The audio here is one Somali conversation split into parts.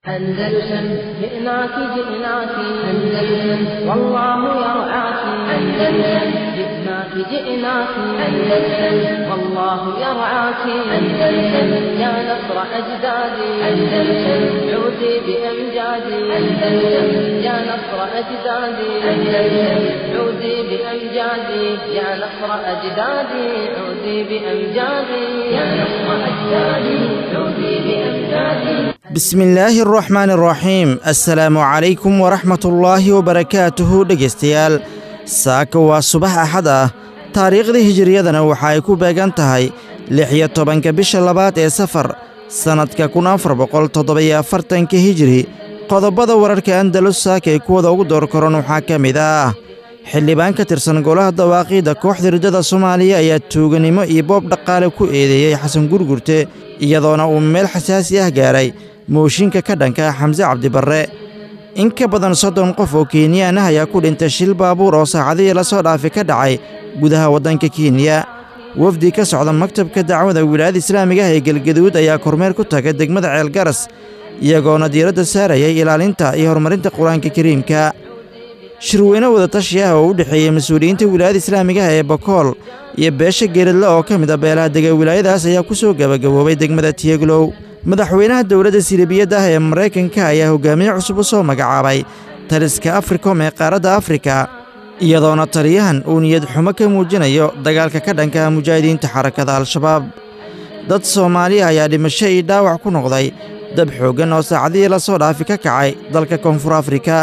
أندلسن جئناك جئناك أندلسن والله يرعاك أندلسن جئناك جئناك أندلسن والله يرعاك أندلسن يا نصر أجدادي أندلسن عودي بأمجادي أندلسن يا نصر أجدادي أندلسن عودي بأمجادي يا نصر أجدادي عودي بأمجادي يا نصر أجدادي عودي بأمجادي bismillaahi araxmaani araxiim assalaamu calaykum waraxmatullaahi wabarakaatuhu dhegaystayaal saaka waa subax axad ah taariikhda hijiriyadana waxa ay ku beegan tahay lix iyo tobanka bisha labaad ee safar sannadka kun afar boqol toddoba-iyo afartanka hijiri qodobada wararka andalus saaka ee kuwada ugu door koran waxaa ka mid ah xildhibaan ka tirsan golaha dawaaqiidda kooxda riddada soomaaliya ayaa tuuganimo iyo boob dhaqaale ku eedeeyey xasan gurgurte iyadoona uu meel xasaasi ah gaaray mooshinka ka dhanka xamse cabdibarre in ka badan soddon qof oo kenyaan ah ayaa ku dhintay shil baabuur oo saacadihii la soo dhaafay ka dhacay gudaha waddanka kenya wafdi ka socda maktabka dacwada wilaayada islaamiga ah ee gelgaduud ayaa kormeer ku tagay degmada ceelgaras iyagoona diiradda saarayay ilaalinta iyo horumarinta qur-aanka kariimka shirweyne wadatashi ah oo u dhexeeyey mas-uuliyiinta wilaayada islaamiga ah ee bakool iyo beesha geeradle oo ka mid a beelaha dega wilaayadaas ayaa ku soo gebagaboobay degmada tiyeglow madaxweynaha dowladda silibiyadda ah ee maraykanka ayaa hogaamiye cusub u soo magacaabay taliska afrikom ee qaaradda afrika iyadoona taliyahan uu niyad xumo ka muujinayo dagaalka ka dhanka ah mujaahidiinta xarakada al-shabaab dad soomaaliya ayaa dhimasho iyo dhaawac ku noqday dab xooggan oo saacadihii la soo dhaafi ka kacay dalka koonfur afrika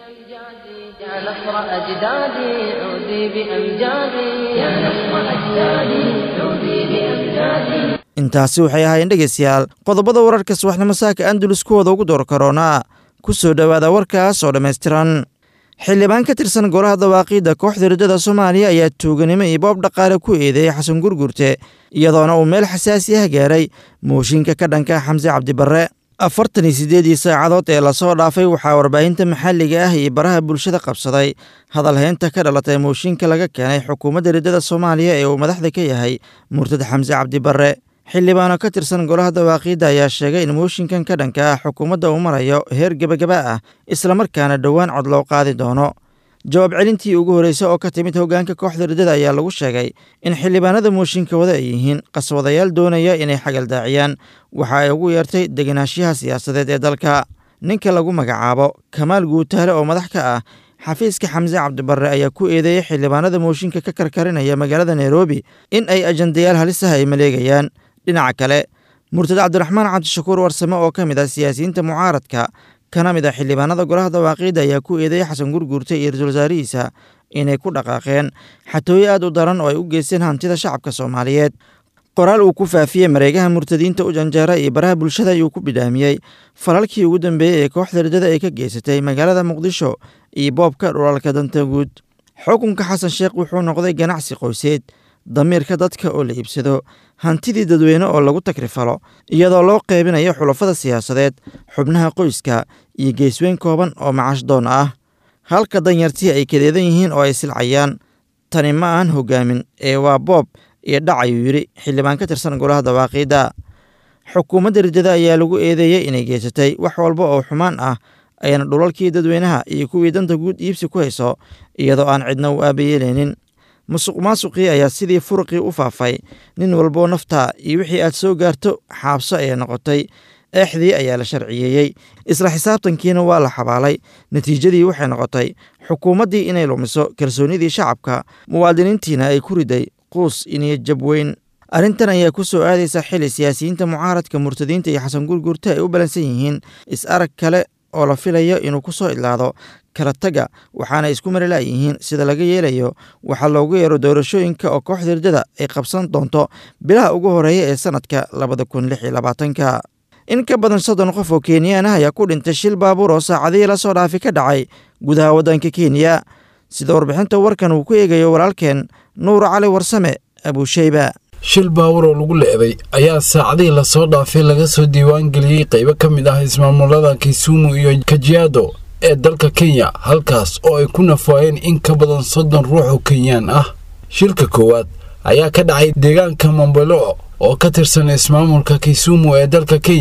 يا نصر أجدادي عودي بأمجادي يا نصر أجدادي عودي بأمجادي intaasi waxay ahaayeen dhegaystayaal qodobada wararka subaxnimo saaka andalus kuwooda ugu door karoonaa ku soo dhowaada warkaas oo dhammaystiran xildhibaan ka tirsan golaha dawaaqiidda kooxda riddada soomaaliya ayaa tuuganimo iyo boob dhaqaale ku eedeeyey xasan gurgurte iyadoona uu meel xasaasi ah gaaray mooshinka ka dhanka xamse cabdibarre afartan iyo siddeedii saacadood ee lasoo dhaafay waxaa warbaahinta maxalliga ah iyo baraha bulshada qabsaday hadalhaynta ka dhalatay mooshinka laga keenay xukuumadda riddada soomaaliya ee uu madaxda ka yahay murtad xamse cabdibarre xildhibaano ka tirsan golaha dawaaqiidda ayaa sheegay in mooshinkan ka dhanka ah xukuumadda uu marayo heer gebagaba ah islamarkaana dhowaan cod loo qaadi doono jawaab celintii ugu horreysay oo ka timid hoggaanka kooxda riddada ayaa lagu sheegay in xildhibaanada mooshinka wada ay yihiin qaswadayaal doonaya inay xagaldaaciyaan waxa ay ugu yeertay degenaanshaha siyaasadeed ee dalka ninka lagu magacaabo kamaal guutaale oo madax ka ah xafiiska xamse cabdibarre ayaa ku eedeeyey xildhibaanada mooshinka ka karkarinaya magaalada nairobi in ay ajandayaal halis ah ay maleegayaan dhinaca kale murtad cabdiraxmaan cabdishakuur warsame oo ka mid ah siyaasiyiinta mucaaradka kana mid ah xildhibaanada golaha dawaaqiidda ayaa ku eedeeyey xasan gurguurte iyo ra-iisul wasaarihiisa inay ku dhaqaaqeen xatooyo aad u daran oo ay u geysteen hantida shacabka soomaaliyeed qoraal uu ku faafiyey mareegaha murtadiinta u janjeera iyo baraha bulshada ayuu ku bidhaamiyey falalkii ugu dambeeyey ee kooxda riddada ay ka geysatay magaalada muqdisho iyo boobka dhulalka danta guud xukunka xasan sheekh wuxuu noqday ganacsi qoyseed damiirka dadka oo la iibsado hantidii dadweyne oo lagu takrifalo iyadoo loo qeybinayo xulafada siyaasadeed xubnaha qoyska iyo geesweyn kooban oo macash doon ah halka danyartii ay kadeedan yihiin oo ay silcayaan tani ma ahan hogaamin ee waa boob iyo dhac ayuu yidhi xildhibaan ka tirsan golaha dawaaqiidda xukuumadda riddada ayaa lagu eedeeyey inay geysatay wax walba oo xumaan ah ayna dhulalkii dadweynaha iyo kuwii danta guud iibsi ku hayso iyadoo aan cidna u aabayeelaynin musuq maasuqii ayaa sidii furuqii u faafay nin walboo naftaa iyo wixii aad soo gaarto xaabso ayay noqotay eexdii ayaa la sharciyeeyey isla xisaabtankiina waa la xabaalay natiijadii waxay noqotay xukuumaddii inay lumiso kalsoonnidii shacabka muwaadiniintiina ay ku riday quus iniyo jabweyn arrintan ayaa ku soo aadaysa xili siyaasiyiinta mucaaradka murtadiinta iyo xasan gurgurte ay u balansan yihiin is-arag kale oo la filayo inuu ku soo idlaado kala taga waxaana isku mari la'yihiin sida laga yeelayo waxaa loogu yeero doorashooyinka oo kooxda riddada ay qabsan doonto bilaha ugu horeeya ee sannadka labada kun lix iyo labaatanka in ka badan soddon qof oo kenyaan ah ayaa ku dhintay shil baabuur oo saacadihii la soo dhaafi ka dhacay gudaha waddanka kenya sida warbixinta warkan uu ku eegayo walaalkeen nuur cali warsame abuusheyba shil baawur oo lagu leeday ayaa saacadihii lasoo dhaafay laga soo diiwaangeliyey qaybo ka mid ah ismaamulada kisumu iyo kajiado ee dalka kenya halkaas oo ay ku nafaayeen in ka badan soddon ruux oo kenyaan ah shilka koowaad ayaa ka dhacay deegaanka mambelo oo ka tirsan ismaamulka kisumu ee dalka kenya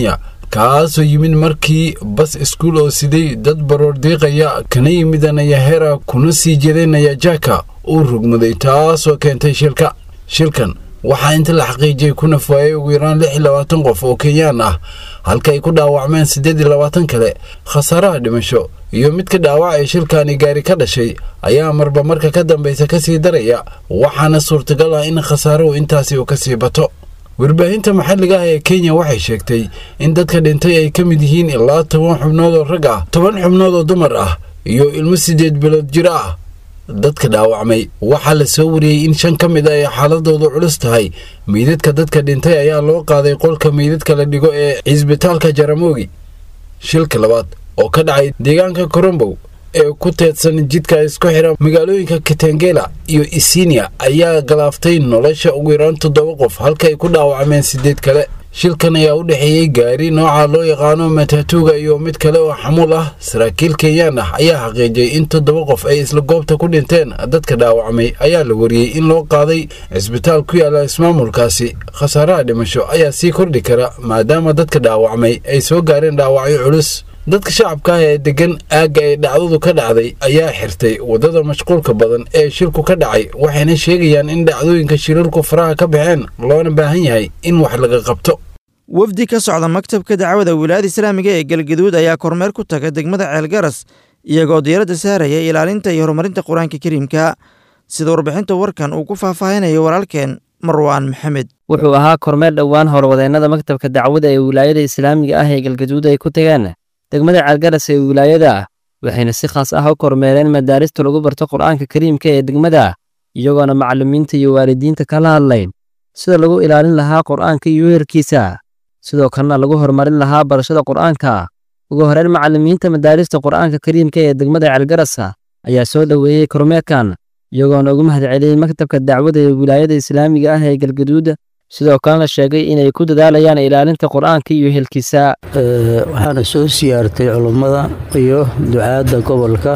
kaasoo yimid markii bas iskuul oo siday dad baroordiiqaya kana yimid nayahera kuna sii jeeday nayajaka uu rugmaday taasoo keentay shilka shilkan waxaa inta la xaqiijiyey ku nafwaayay ugu yaraan lix iyo labaatan qof oo kenyaan ah halka ay ku dhaawacmeen siddeed iyo labaatan kale khasaaraha dhimasho iyo mid ka dhaawac ee shilkaani gaari ka dhashay ayaa marba marka ka dambaysa ka sii daraya waxaana suurtagal ah in khasaaruhu intaasi uu ka sii bato warbaahinta maxalliga ah ee kenya waxay sheegtay in dadka dhintay ay ka mid yihiin ilaa toban xubnood oo rag ah toban xubnood oo dumar ah iyo ilmo siddeed bilood jir ah dadka dhaawacmay waxaa la soo wariyey in shan ka mid a ay xaaladoodu culus tahay meydadka dadka dhintay ayaa loo qaaday qolka meydadka la dhigo ee cisbitaalka jaramogi shilka labaad oo ka dhacay deegaanka korombow ee ku teedsan jidka isku xidha magaalooyinka kitengela iyo isinia ayaa galaaftay nolosha ugu yaraan toddoba qof halka ay ku dhaawacmeen siddeed kale shilkan ayaa u dhexeeyey gaari nooca loo yaqaano matatuuga iyo mid kale oo xamuul ah saraakiil kenyaan ah ayaa xaqiijiyey in toddoba qof ay isla goobta ku dhinteen dadka dhaawacmay ayaa la wariyey in loo qaaday cisbitaal ku yaala ismaamulkaasi khasaaraha dhimasho ayaa sii kordhi kara maadaama dadka dhaawacmay ay soo gaareen dhaawacyo culus dadka shacabka ah ee deggan aagga ay dhacdadu ka dhacday ayaa xirtay waddada mashquulka badan ee shilku ka dhacay waxayna sheegayaan in dhacdooyinka shilalku faraha ka baxeen loona baahan yahay in wax laga qabto wafdi ka socda maktabka dacwada wilaayada islaamiga ee galgaduud ayaa kormeer ku taga degmada ceelgaras iyagoo diiradda saaraya ilaalinta iyo horumarinta qur-aanka kariimka sida warbixinta warkan uu ku faahfaahinayo walaalkeen marwaan maxamed wuxuu ahaa kormeer dhowaan howlwadeennada maktabka dacwada ee wilaayada islaamiga ah ee galgaduud ay ku tageen degmada ceelgaras ee wilaayada ah waxayna si khaas ah u kormeereen madaarista lagu barto qur'aanka kariimka ee degmada iyagoona macallimiinta iyo waalidiinta kala hadlayn sida lagu ilaalin lahaa qur'aanka iyo weerarkiisa sidoo kalena lagu horumarin lahaa barashada qur'aanka ugu horeyn macallimiinta madaarista qur'aanka kariimka ee degmada ceelgarasa ayaa soo dhoweeyey kormeerkan iyagoona ugu mahadceliyey maktabka dacwada ee wilaayada islaamiga ah ee galgaduud sidoo kalena sheegay inay ku dadaalayaan ilaalinta qur'aanka iyo helkiisa waxaana soo siyaartay culummada iyo ducaadda gobolka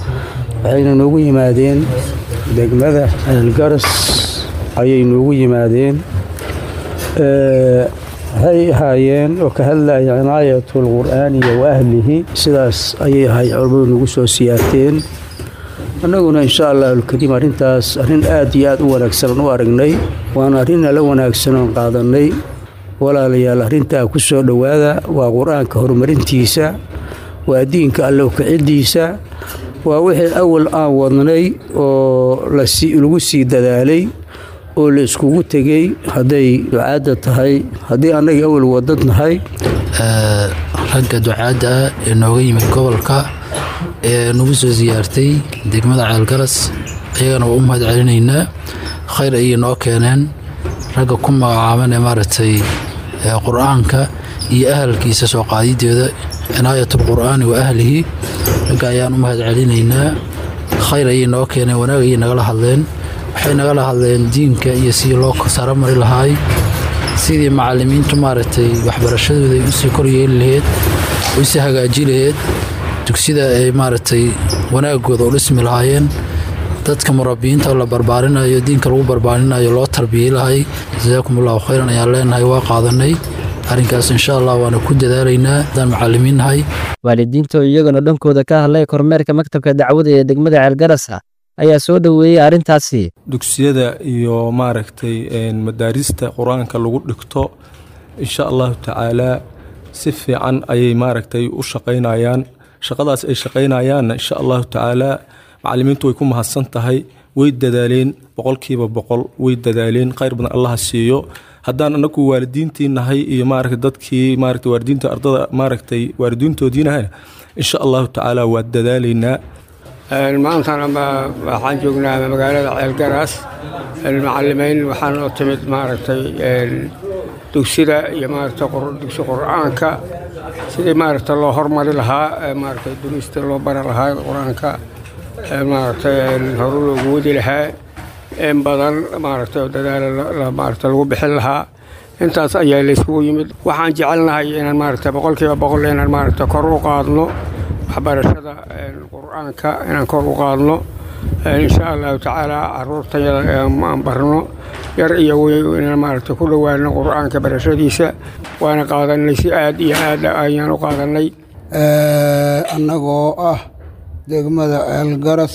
waxayna noogu yimaadeen degmada ceelgaras ayay noogu yimaadeen waxay ahaayeen oo ka hadlaya cinaayatul qur'aaniya wa ahlihi sidaas ayay ahay culummadu nagu soo siyaarteen annaguna insha allah alkariim arrintaas arrin aad iyo aad u wanaagsan u aragnay waana arrin nala wanaagsan oon qaadannay walaalayaal arrintaa ku soo dhowaada waa qur-aanka horumarintiisa waa diinka alle ukaciddiisa waa wixii awal aan wadnay oo lagu sii dadaalay oo la iskugu tegey hadday ducaadda tahay haddii annagii awal wadad nahay ragga ducaadda ee nooga yimid gobolka ee nagu soo siyaartay degmada ceelgaras ayagana waa u mahad celinaynaa khayr ayay noo keeneen ragga ku magacaaban ee maaragtay qur-aanka iyo ahalkiisa soo qaadideeda cinaayatul qur'aani wa ahlihi ragga ayaan u mahad celinaynaa khayr ayay noo keeneen wanaag ayay nagala hadleen waxay nagala hadleen diinka iyo sidii loo saro mari lahaay sidii macallimiintu maaragtay waxbarashadooda ay usii koryeeli laheyd usii hagaaji laheyd dugsida ay maaragtay wanaagooda u dhismi lahaayeen dadka murabiyiinta la barbaarinayo diinka lagu barbaarinayo loo tarbiyey lahay jasaakum allahu khayran ayaan leenahay waa qaadanay arrinkaas insha allah waana ku dadaalaynaa haddaan macallimiin nahay waalidiinta oo iyagana dhankooda ka hadlay kormeerka maktabka dacwada ee degmada ceelgarasa ayaa soo dhoweeyey arrintaasi dugsiyada iyo maaragtay madaarista qur-aanka lagu dhigto insha allahu tacaalaa si fiican ayay maaragtay u shaqaynayaan shaqadaas ay shaqaynayaanna insha allahu tacaalaa macallimiintu way ku mahadsan tahay way dadaaleen boqolkiiba boqol way dadaaleen khayr badan allaha siiyo haddaan anagu waalidiintii nahay iyo maaragta dadkii maaragta waalidiinta ardada maaragtay waalidiintoodiinahay insha allahu tacaala waa dadaalaynaa maantana waxaan joognaa magaalada ceelgaraas macalimiin waxaan oo timid maaragtay dugsida iyo maaragta dugsi qur-aanka sidii maaragta loo hormari lahaa maaragtay dunista loo bari lahaa qur-aanka maaragtay horu loogu wadi lahaa in badan maaragtay dadaala maaragta lagu bixin lahaa intaas ayaa layskugu yimid waxaan jecelnahay inaan maaragta boqolkiiba boqol inaan maaragta kor u qaadno waxbarashada qur-aanka inaan kor u qaadno insha allahu tacaala caruurtayada aan barno yar iyo weyn inaan maaragtay ku dhowaano qur-aanka barashadiisa waana qaadanay si aad iyo aad ayaan u qaadanay annagoo ah degmada ceelgaras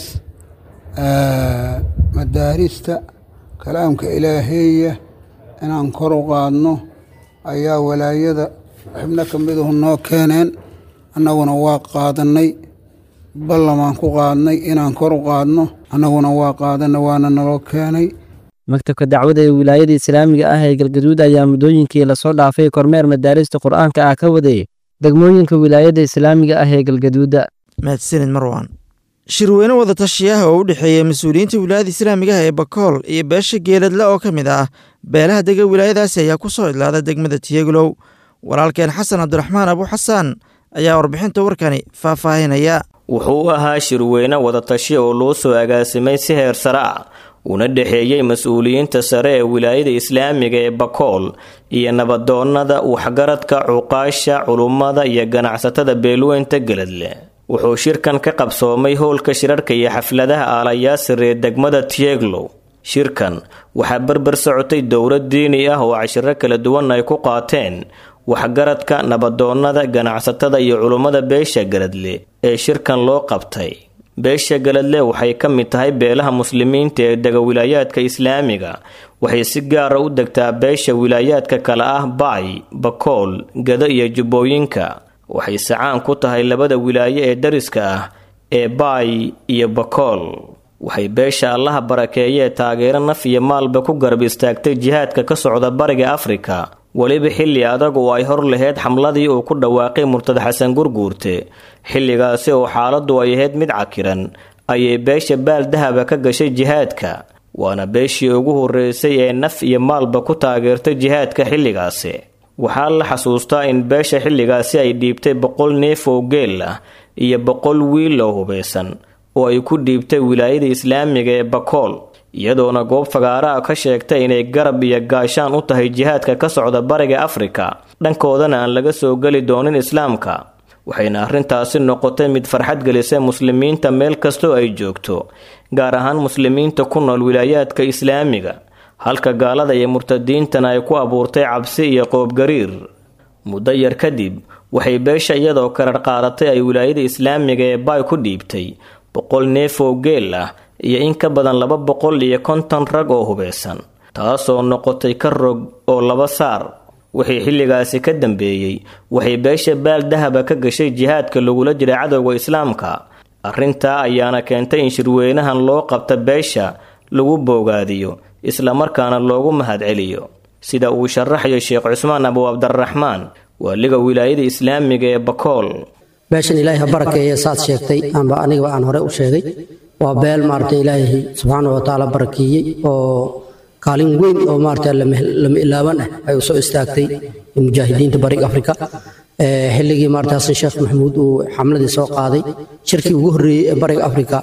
madaarista kalaamka ilaaheeya inaan kor u qaadno ayaa walaayada xibno ka miduhu noo keeneen annaguna waa qaadannay ballamaan ku qaadnay inaan kor u qaadno annaguna waa qaadanay waana naloo keenay maktabka dacwada ee wilaayada islaamiga ah ee galgaduud ayaa muddooyinkii lasoo dhaafay kormeer madaarista qur'aanka ah ka waday degmooyinka wilaayada islaamiga ah ee galgaduuda mahadsanid marwan shirweyne wada tashiyaha oo u dhexeeya mas-uuliyiinta wilaayada islaamiga ah ee bakool iyo beesha geeladle oo ka mid ah beelaha dega wilaayadaasi ayaa ku soo idlaada degmada tiyeglow walaalkeen xasan cabdiraxmaan abu xasaan ayaa warbixinta warkani faahfaahinaya wuxuu u ahaa shirweyne wadatashi oo loo soo agaasimay si heer sare ah una dhexeeyey mas-uuliyiinta sare ee wilaayada islaamiga ee bakool iyo nabadoonnada waxgaradka cuqaasha culummada iyo ganacsatada beelweynta geladle wuxuu shirkan ka qabsoomay howlka shirarka iyo xafladaha aalayaasir ee degmada tieglow shirkan waxaa berber socotay dowlad diini ah oo cashiro kala duwan ay ku qaateen waxgaradka nabadoonnada ganacsatada iyo culummada beesha galadle ee shirkan loo qabtay beesha galadle waxay ka mid tahay beelaha muslimiinta ee dega wilaayaadka islaamiga waxay si gaara u degtaa beesha wilaayaadka kale ah baay bakool gado iyo jubbooyinka waxay sacaan ku tahay labada wilaayo ee dariska ah ee baay iyo bakool waxay beesha allaha barakeeyee taageero naf iyo maalba ku garab istaagtay jihaadka ka socda bariga afrika weliba xilli adag oo ay hor laheyd xamladii uu ku dhawaaqay murtad xasan gurguurte xilligaasi oo xaaladdu ay ahayd mid cakiran ayay beesha baal dahaba ka gashay jihaadka waana beeshii ugu horreysay ee naf iyo maalba ku taageertay jihaadka xilligaasi waxaa la xasuustaa in beesha xilligaasi ay dhiibtay boqol neef oo geel ah iyo boqol wiil oo hubaysan oo ay ku dhiibtay wilaayada islaamiga ee bakool iyadoona goob fagaaraha ka sheegtay inay garab iyo gaashaan u tahay jihaadka ka socda bariga afrika dhankoodana aan laga soo geli doonin islaamka waxayna arrintaasi noqotay mid farxad gelisay muslimiinta meel kastoo ay joogto gaar ahaan muslimiinta ku nool wilaayaadka islaamiga halka gaalada iyo murtadiintana ay ku abuurtay cabsi iyo qoobgariir muddo yar kadib waxay beesha iyadoo karar qaadatay ay wilaayada islaamiga ee baay ku dhiibtay boqol neef oo geel ah iyo in ka badan laba boqol iyo konton rag oo hubeysan taasoo noqotay ka rog oo laba saar wixii xilligaasi ka dambeeyey waxay beesha baal dahaba ka gashay jihaadka lagula jira cadowga islaamka arrintaa ayaana keentay in shirweynahan loo qabta beesha lagu boogaadiyo islamarkaana loogu mahadceliyo sida uu sharaxayo sheekh cusmaan abu cabdiraxmaan waaliga wilaayada islaamiga ee bakool beeshan ilaahay ha barakeeye saad sheegtay aanba anigaba aan hore u sheegay waa beel maaragtay ilaahay subxaana wa tacaala barakeeyey oo kaalin weyn oo maaragtay lama ilaaban ah ay u soo istaagtay mujaahidiinta bariga afrika xilligii maaragtay xasan sheekh maxamuud uu xamladii soo qaaday shirkii ugu horreeyey ee bariga afrika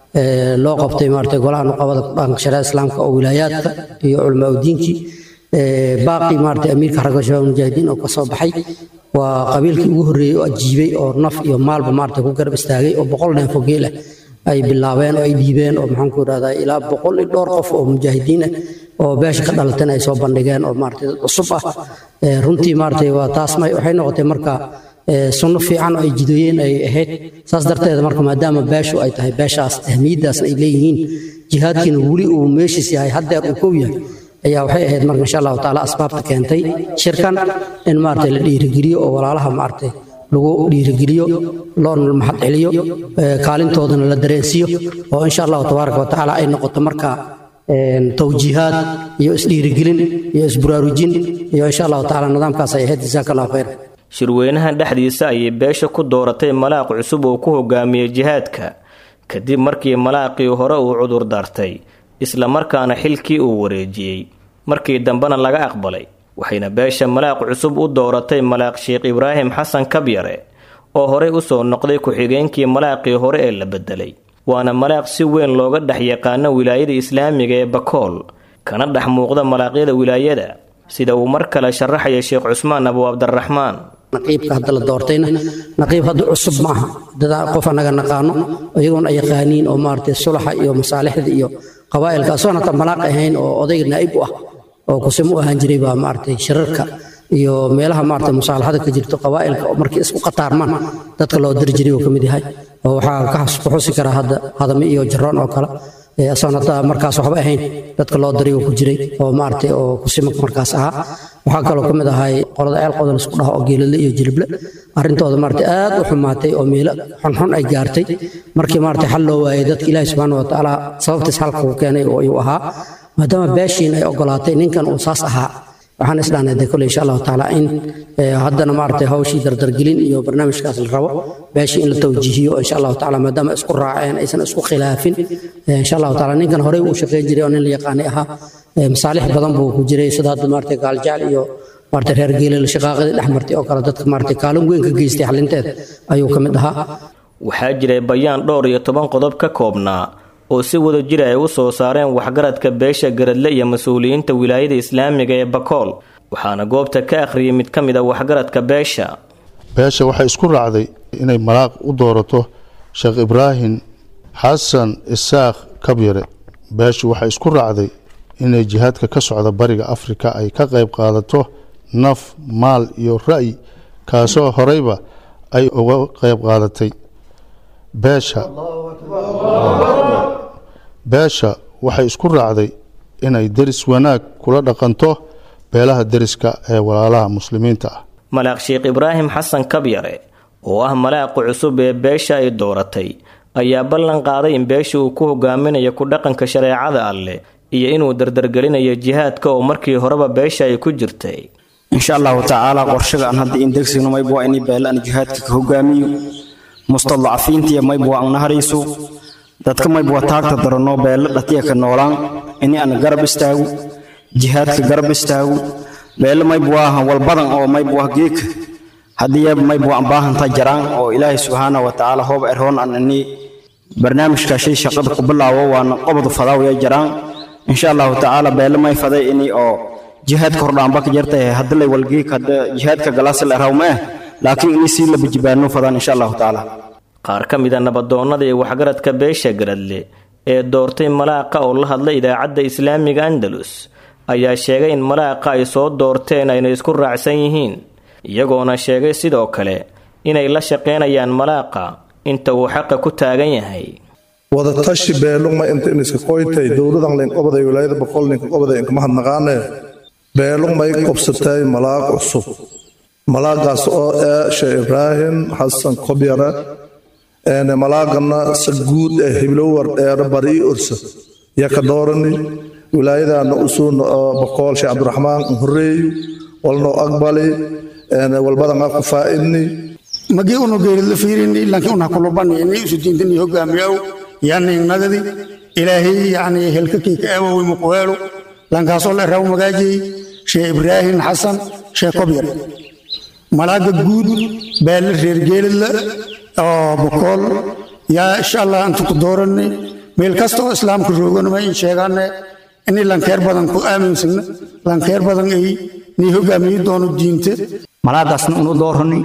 loo qabtay maaragtay golaha nuqabada dhaqanka shariicada islaamka oo wilaayaadka iyo culamaa udiinkii baaqii maaragtay amiirka xaragga shabaab mujaahidiin oo ka soo baxay waa qabiilkii ugu horreeyey oo ajiibay oo naf iyo maalba maaragtay ku garab istaagay oo boqol neefo geel ah ay bilaabeen oo ay dhiibeen oo maxaan ku idhahdaa ilaa boqol iyo dhowr qof oo mujaahidiin ah oo beesha ka dhalatana ay soo bandhigeen oo maaragtay dad cusub ah runtii maaragtay waa taas waxay noqotay marka sunno fiican oo ay jidooyeen ay ahayd saas darteed marka maadaama beeshu ay tahay beeshaas ahmiyaddaasna ay leeyihiin jihaadkiina weli uu meeshiis yahay haddeer uu kow yahay ayaa waxay ahayd marka insha allahu tacaala asbaabta keentay shirkan in maaragtay la dhiirigeliyo oo walaalaha maaragtay lagu dhiirigeliyo loona mahad celiyo kaalintoodana la dareensiiyo oo insha allahu tabaaraka wa tacaala ay noqoto marka towjiihaad iyo isdhiirigelin iyo isburaarujin iyo insha allahu tacaala nidaamkaas ay ahayd jasaaka allahu khayr shirweynahan dhexdiisa ayay beesha ku dooratay malaaq cusub oo ku hogaamiyey jihaadka kadib markii malaaqii hore uu cudur daartay islamarkaana xilkii uu wareejiyey markii dambena laga aqbalay waxayna beesha malaaq cusub u dooratay malaaq sheekh ibraahim xasan kabyare oo horey usoo noqday ku-xigeenkii malaaqii hore ee la bedelay waana malaaq si weyn looga dhex yaqaano wilaayada islaamiga ee bakool kana dhex muuqda malaaqyada wilaayada sida uu mar kale sharaxaya sheekh cusmaan abu cabdiraxmaan naqiibka hadda la doortayna naqiib hadda cusub ma aha dada qof annaga naqaano iyagoon ay yaqaaniin oo maaragtay sulaxa iyo masaalixda iyo qabaa'ilka asoon hata malaaq ahayn oo odayga naa'ib u ah oo kusimo u ahaan jiray baa maaragtay shirarka iyo meelaha maaragtay musaalaxada ka jirto qabaa'ilka oo markii isku qataarmaan dadka loo diri jiray uu ka mid yahay oo waxaa ka xusi karaa hadda hadame iyo jaroon oo kale asoon hadda markaas waxba ahayn dadka loo diray uu ku jiray oo maaragtay oo kusimaka markaas ahaa waxaa kaloo ka mid ahay qolada ceel qodan isku dhaha oo geeladle iyo jilible arrintooda maaragtay aad u xumaatay oo meelo xunxun ay gaartay markii maaragtay xal loo waayay dadka ilaahi subxaana wa tacaala sababtiis halka uu keenay oo ayuu ahaa maadaama beeshiin ay ogolaatay ninkan uu saas ahaa waxaan isdhahnay de kole insha allahu tacaala in haddana maaragtay hawshii dardargelin iyo barnaamijkaas la rabo beeshii in la tawjiihiyo insha allahu tacaala maadaama isku raaceen aysan isku khilaafin insha allahu tacaala ninkan horey uu shaqayn jiray oo nin la yaqaanay ahaa masaalix badan buu ku jiray sida hadda maaragtay gaaljecel iyo maaragtay reer geelel shaqaaqadii dhex martay oo kale dadka maaragtay kaalin weyn ka geystay xalinteed ayuu ka mid ahaa waxaa jiray bayaan dhowr iyo toban qodob ka koobnaa oo si wada jir ay u soo saareen waxgaradka beesha garadle iyo mas-uuliyiinta wilaayada islaamiga ee bakool waxaana goobta ka akhriyay mid ka mid a waxgaradka beesha beesha waxay isku raacday inay malaaq u doorato sheekh ibraahim xasan isaaq kabyare beeshu waxay isku raacday inay jihaadka ka socda bariga afrika ay ka qayb qaadato naf maal iyo ra'yi kaasoo horeyba ay uga qayb qaadatay beesha beesha waxay isku raacday inay deris wanaag kula dhaqanto beelaha deriska ee walaalaha muslimiinta ah malaaq sheekh ibraahim xasan kabyare oo ah malaaqa cusub ee beesha ay dooratay ayaa ballan qaaday in beesha uu ku hogaaminayo ku dhaqanka shareecada alleh iyo inuu dardargelinayo jihaadka oo markii horeba beesha ay ku jirtay insha allahu tacaala qorshaga aan hadda indegsigno mayb waa inay beela aan jihaadka ka hogaamiyo mustadacafiintiya mayb waa an naharayso dadka mayb waa taagta daranoo beella dhatiya ka noolaan ini aan garab istaago jihaadka garab istaago beella mayb waaha walbadan oo mayb waa geeka haddii mayb waa an baahantaa jaraan oo ilaahay subxaana wa tacaala hoob erhoon aan ini barnaamijka shay shaqada ku bilaawo waana qobod fadaawaya jaraan insha allahu tacaala beella may faday ini oo jihaadka hordhaanba ka jartay hadalay walgeek hadda jihaadka galaasal erawmee laakiin ini sii laba jibaano fadaan insha allahu tacaala qaar ka mid a nabadoonnada iyo waxgaradka beesha garadle ee doortay malaaqa oo la hadla idaacadda islaamiga andalus ayaa sheegay in malaaqa ay soo doorteen ayna isku raacsan yihiin iyagoona sheegay sidoo kale inay la shaqaynayaan malaaqa inta uu xaqa ku taagan yahay wadatashi beelugma inta iniska qoytay dowladan len obaday wilaayada boqol ninka obaday inkama hadnaqaane beelugmay qobsatay malaaq cusub malaaqaas oo ee sheekh ibraahim xasan kobyare malaaqana saguud ee hiblowar dheere barii ursa yaka doorani wilaayadaana usuun boqol sheekh cabdiraxmaan horeeyu walno aqbali walbadan aku faa'idni magi unu geeridla fiirini laakiin una kulubani ini isu diintani hogaamiyaw yani nagadi ilaahay yani helkakeyka aawowi muqweelu lankaasoo la raw magaajiyey sheekh ibraahim xasan sheekh kobyar malaaga guud beelle reer geeridla oo bokool yaa insha allah intu ku dooranay meel kasta oo islaamka rooganama in sheegaane ini lankeer badan ku aaminsana lankeer badan ay nii hogaamiyi doono diinte malaagaasna unu doorani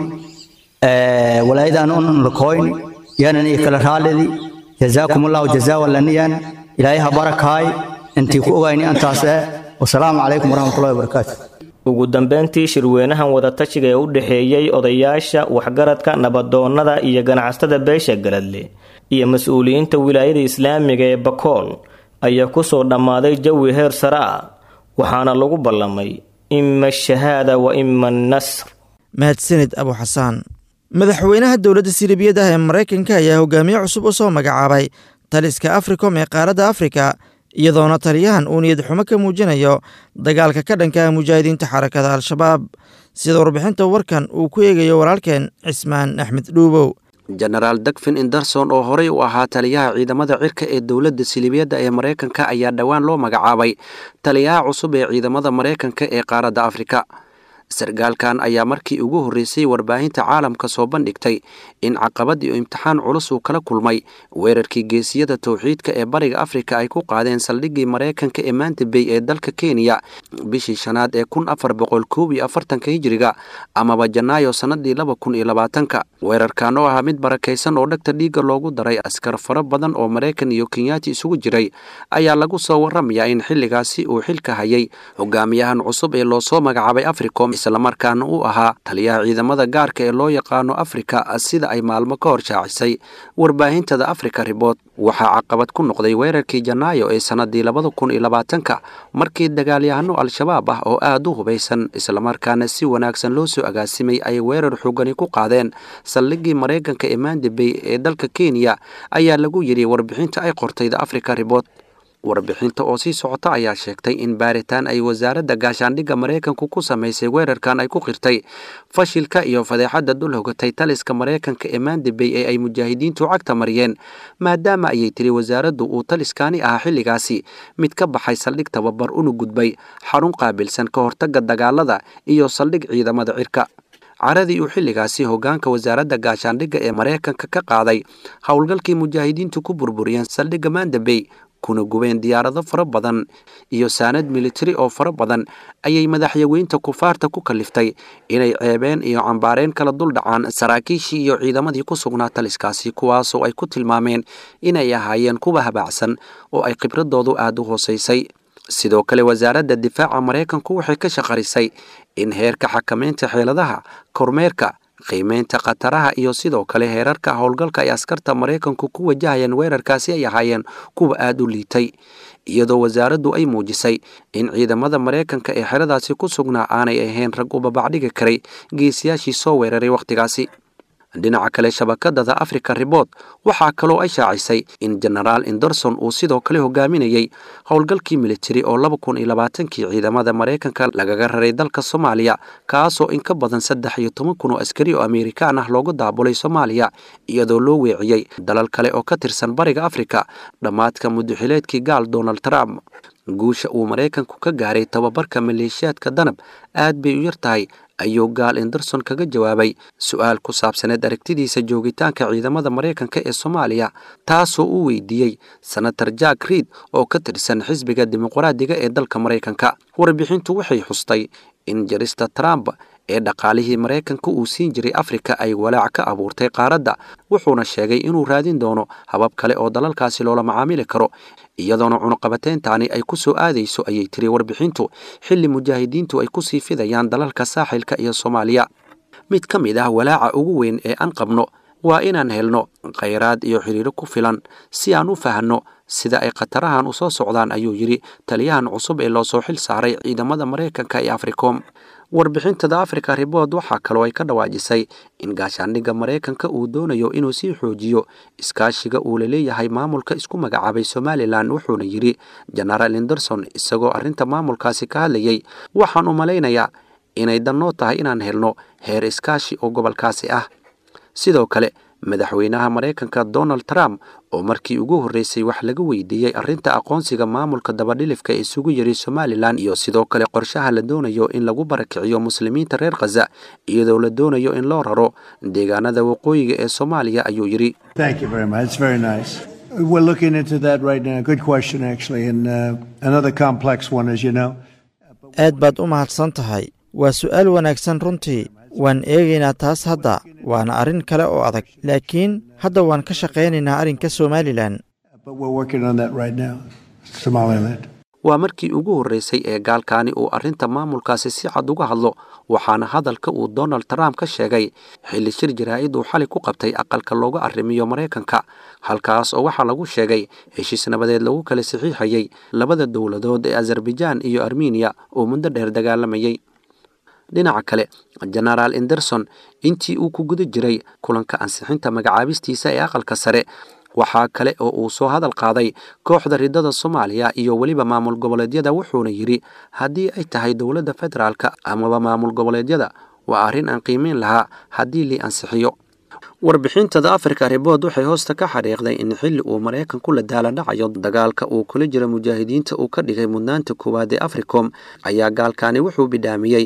walaayadaan unan lakoyni yaanan iyo kala raalidi jazaakum allahu jazaa walaniyan ilaahay ha barakaay intii ku ogayni antaas eh wasalaamu calaykum waraxmatullahi wabarakaatu ugu dambeyntii shirweynahan wadatashiga ee u dhexeeyey odayaasha waxgaradka nabadoonnada iyo ganacsatada beesha galadle iyo mas-uuliyiinta wilaayada islaamiga ee bakool ayaa kusoo dhammaaday jawi heer sare ah waxaana lagu ballamay ima ashahaada wa ima annasr mahadsanid abu xasaan madaxweynaha dowladda silibiyada ah ee maraykanka ayaa hogaamiye cusub u soo magacaabay taliska africom ee qaaradda afrika iyadoona taliyahan uu niyad xumo ka muujinayo dagaalka ka dhanka ah mujaahidiinta xarakada al-shabaab sida warbixinta warkan uu ku eegayo walaalkeen cismaan axmed dhuubow jenaraal dagfin inderson oo horey u ahaa taliyaha ciidamada cirka ee dowladda silibiyadda ee maraykanka ayaa dhowaan loo magacaabay taliyaha cusub ee ciidamada maraykanka ee qaaradda afrika sargaalkan ayaa markii ugu horreysay warbaahinta caalamka soo bandhigtay in caqabadii imtixaan culus uu kala kulmay weerarkii geesiyada towxiidka ee bariga afrika ay ku qaadeen saldhiggii maraykanka ee maanta bay ee dalka kenya bishii shanaad ee kun afar boqol koob iyo afartanka hijiriga amaba janaayo sannadii laba kun iyo labaatanka weerarkan oo ahaa mid barakaysan oo dhegta dhiigga loogu daray askar fara badan oo maraykan iyo kenyaati isugu jiray ayaa lagu soo warramayaa in xilligaasi uu xilka hayay hogaamiyahan cusub ee loosoo magacaabay africom islamarkaana uu ahaa taliyaha ciidamada gaarka ee loo yaqaano afrika sida ay maalmo ka hor shaacisay warbaahintada africa ribort waxaa caqabad ku noqday weerarkii janaayo ee sannadii labada kun iyo labaatanka markii dagaalyahano al-shabaab ah oo aada u hubaysan islamarkaana si wanaagsan loo soo agaasimay ay weerar xoogani ku qaadeen saldhiggii maraykanka ee mandabey ee dalka kenya ayaa lagu yidhi warbixinta ay qortay the africa ribort warbixinta oo sii socota ayaa sheegtay in baaritaan ay wasaaradda gaashaandhigga maraykanku ku samaysay weerarkan ay ku qirtay fashilka iyo fadeexadda dul hogatay taliska maraykanka ee mandabey ee ay mujaahidiintu cagta mariyeen maadaama ayay tiri wasaaraddu uu taliskaani ahaa xilligaasi mid ka baxay saldhig tababar una gudbay xarun qaabilsan ka hortagga dagaalada iyo saldhig ciidamada cirka caradii uu xilligaasi hoggaanka wasaaradda gaashaandhigga ee maraykanka ka qaaday howlgalkii mujaahidiintu ku burburiyeen saldhigga mandabey kuna gubeen diyaarado fara badan iyo saanad militari oo fara badan ayay madaxyaweynta kufaarta ku kaliftay inay ceebeen iyo cambaareen kala dul dhacaan saraakiishii iyo ciidamadii ku sugnaa taliskaasi kuwaasoo ay ku tilmaameen inay ahaayeen kuwa habaacsan oo ay khibradoodu aada u hoosaysay sidoo kale wasaaradda difaaca maraykanku waxay ka shaqarisay in heerka xakamaynta xeeladaha kormeerka qiimeynta khataraha iyo sidoo kale heerarka howlgalka ay askarta maraykanku ku wajahayeen weerarkaasi ay ahaayeen kuwa aada u liitay iyadoo wasaaraddu ay muujisay in ciidamada maraykanka ee xeradaasi ku sugnaa aanay ahayn rag u babacdhigi karay geesiyaashii soo weeraray wakhtigaasi dhinaca kale shabakadada africa ribort waxaa kaloo ay shaacisay in genaraal anderson uu sidoo kale hogaaminayey howlgalkii militari oo laba kun iyo labaatankii ciidamada maraykanka lagaga raray dalka soomaaliya kaasoo in ka badan saddex iyo toban kun oo askari oo amerikaan ah loogu daabulay soomaaliya iyadoo loo weeciyey dalal kale oo ka tirsan bariga afrika dhammaadka mudaxileedkii gaal donald trump guusha uu maraykanku ka gaaray tababarka maleeshiyaadka danab aad bay u yar tahay ayuu gaal anderson kaga jawaabay su-aal ku saabsaneed aragtidiisa joogitaanka ciidamada maraykanka ee soomaaliya taasoo uu weydiiyey senator jack reid oo ka tirsan xisbiga dimuqraadiga ee dalka maraykanka warbixintu waxay xustay in jarista trump ee dhaqaalihii maraykanka uu siin jiray afrika ay walaac ka abuurtay qaaradda wuxuuna sheegay inuu raadin doono habab kale oo dalalkaasi loola macaamili karo iyadoona cunuqabateyntaani ay ku soo aadayso ayay tiri warbixintu xilli mujaahidiintu ay ku sii fidayaan dalalka saaxilka iyo soomaaliya mid ka mid ah walaaca ugu weyn ee aan qabno waa inaan helno khayraad iyo xiriiro ku filan si aan u fahanno sida ay khatarahan u soo socdaan ayuu yidhi taliyahan cusub ee loo soo xil saaray ciidamada maraykanka ee africom warbixintada africa ribort waxaa kaloo ay ka dhawaajisay in gaashaandhigga maraykanka uu doonayo inuu sii xoojiyo iskaashiga uu la leeyahay maamulka isku magacaabay somalilan wuxuuna yidhi genaraal anderson isagoo arrinta maamulkaasi ka hadlayey waxaan u malaynayaa inay dannoo tahay inaan helno heer iskaashi oo gobolkaasi ah sidoo kale madaxweynaha maraykanka donald trump oo markii ugu horreysay wax laga weydiiyey arrinta aqoonsiga maamulka dabadhilifka ee isugu yiri somalilan iyo sidoo kale qorshaha la doonayo in lagu barakiciyo muslimiinta reer khaza iyadoo la doonayo in loo raro deegaanada waqooyiga ee soomaaliya ayuu yidhi We're looking into that right now. Good question, actually, and uh, another complex one, as you know. aad baad u mahadsan tahay waa su'aal wanaagsan runtii waan eegaynaa taas hadda waana arrin kale oo adag laakiin hadda waan ka shaqaynaynaa arrinka somalilan But we're working on that right now, Somaliland. waa markii ugu horreysay ee gaalkaani uu arrinta maamulkaasi si cad uga hadlo waxaana hadalka uu donald trump ka sheegay xilli shir jaraa'id uu xalay ku qabtay aqalka looga arrimiyo maraykanka halkaas oo waxaa lagu sheegay heshiis nabadeed lagu kala saxiixayey labada dowladood ee azerbaijaan iyo armeniya oo muddo dheer dagaalamayey dhinaca kale genaraal anderson intii uu ku guda jiray kulanka ansixinta magacaabistiisa ee aqalka sare waxaa kale oo uu soo hadal qaaday kooxda ridada soomaaliya iyo weliba maamul goboleedyada wuxuuna yidhi haddii ay tahay dowladda federaalka amaba maamul goboleedyada waa arrin aan qiimeyn lahaa haddii lii ansixiyo warbixintada africa ribort waxay hoosta ka xariiqday in xilli uu maraykanku la daaladhacayo dagaalka uu kula jira mujaahidiinta uu ka dhigay mudnaanta koowaad ee africom ayaa gaalkaani wuxuu bidhaamiyey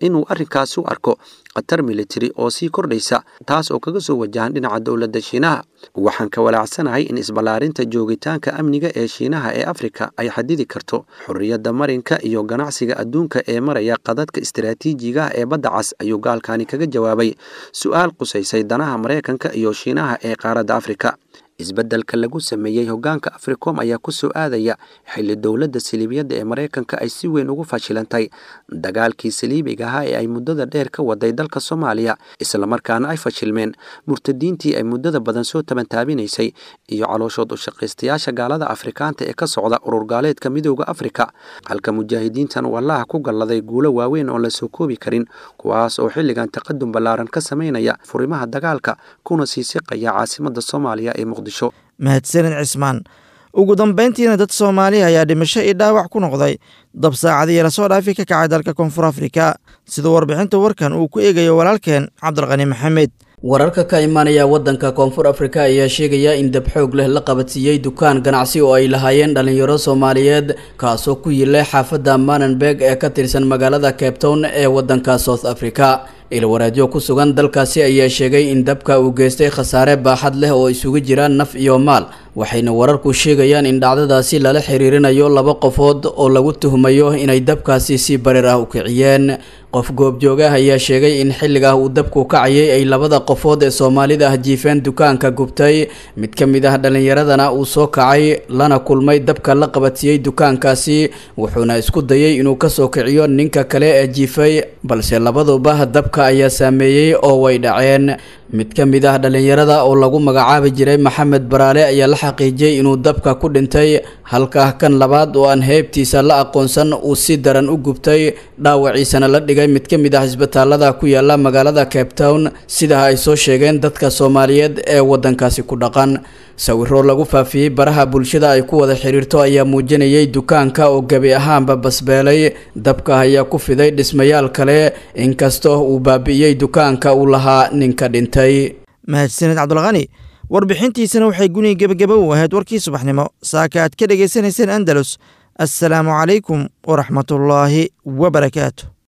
inuu arrinkaasi u arko khatar militari oo sii kordhaysa taas oo kaga soo wajahan dhinaca dowladda shiinaha waxaan ka walaacsanahay in isballaarinta joogitaanka amniga ee shiinaha ee afrika ay xadidi karto xorriyadda marinka iyo ganacsiga adduunka ee maraya qadadka istaraatiijigaah ee badda cas ayuu gaalkani kaga jawaabay su-aal qusaysay danaha maraykanka iyo shiinaha ee qaaradda afrika isbeddelka lagu sameeyey hoggaanka africom ayaa ku soo aadaya xilli dowladda saliibiyadda ee maraykanka ay si weyn ugu fashilantay dagaalkii saliibiga ahaa ee ay muddada dheer ka waday dalka soomaaliya islamarkaana ay fashilmeen murtadiintii ay muddada badan soo tabantaabinaysay iyo calooshood ushaqaystayaasha gaalada afrikaanta ee ka socda urur gaaleedka midooda afrika halka mujaahidiintan uu allaha ku galladay guulo waaweyn oon la soo koobi karin kuwaas oo xilligan taqadum ballaaran ka samaynaya furimaha dagaalka kuna sii siqaya caasimadda soomaaliya ee muqdisho mahadsanid cismaan ugu dambayntiina dad soomaaliya ayaa dhimasho iyo dhaawac ku noqday dab saacadii lasoo dhaafi ka kacay dalka koonfur afrika sida warbixinta warkan uu ku eegayo walaalkeen cabdilqani maxamed wararka ka imaanaya waddanka koonfur afrika ayaa sheegaya in dab xoog leh la qabadsiiyey dukaan ganacsi oo ay lahaayeen dhallinyaro soomaaliyeed kaasoo ku yilay xaafadda manenberg ee ka tirsan magaalada cape town ee waddanka south africa ilwaraadyo ku sugan dalkaasi ayaa sheegay in dabka uu geystay khasaare baaxad leh oo isugu jira naf iyo maal waxayna wararku sheegayaan in dhacdadaasi lala xiriirinayo laba qofood oo lagu tuhmayo inay dabkaasi si barir ah u kiciyeen qof goobjoogah ayaa sheegay in xilligaa uu dabku kacayay ay labada qofood ee soomaalida ah jiifeen dukaanka gubtay mid ka mid ah dhallinyaradana uu soo kacay lana kulmay dabka la qabatiyey dukaankaasi wuxuuna isku dayay inuu kasoo kiciyo ninka kale ee jiifay balse labaduba dabka ayaa saameeyey oo way dhaceen mid ka mid ah dhallinyarada oo lagu magacaabi jiray maxamed baraale ayaa la xaqiijiyey inuu dabka ku dhintay halka kan labaad oo aan heybtiisa la aqoonsan uu si daran u gubtay dhaawaciisana la dhigay mid ka mid ah isbitaalada ku yaala magaalada cape town sidaa ay soo sheegeen dadka soomaaliyeed ee waddankaasi ku dhaqan sawiro lagu faafiyey baraha bulshada ay ku wada xiriirto ayaa muujinayay dukaanka oo gebi ahaanba basbeelay dabka ayaa ku fiday dhismayaal kale inkastoo uu baabi'iyey dukaanka uu lahaa ninka dhintay mahadsanid cabdulqani warbixintiisana waxay guniga gebagaba u ahayd warkii subaxnimo saaka aad ka dhegaysanayseen andalus assalaamu calaykum waraxmatullaahi wabarakaatu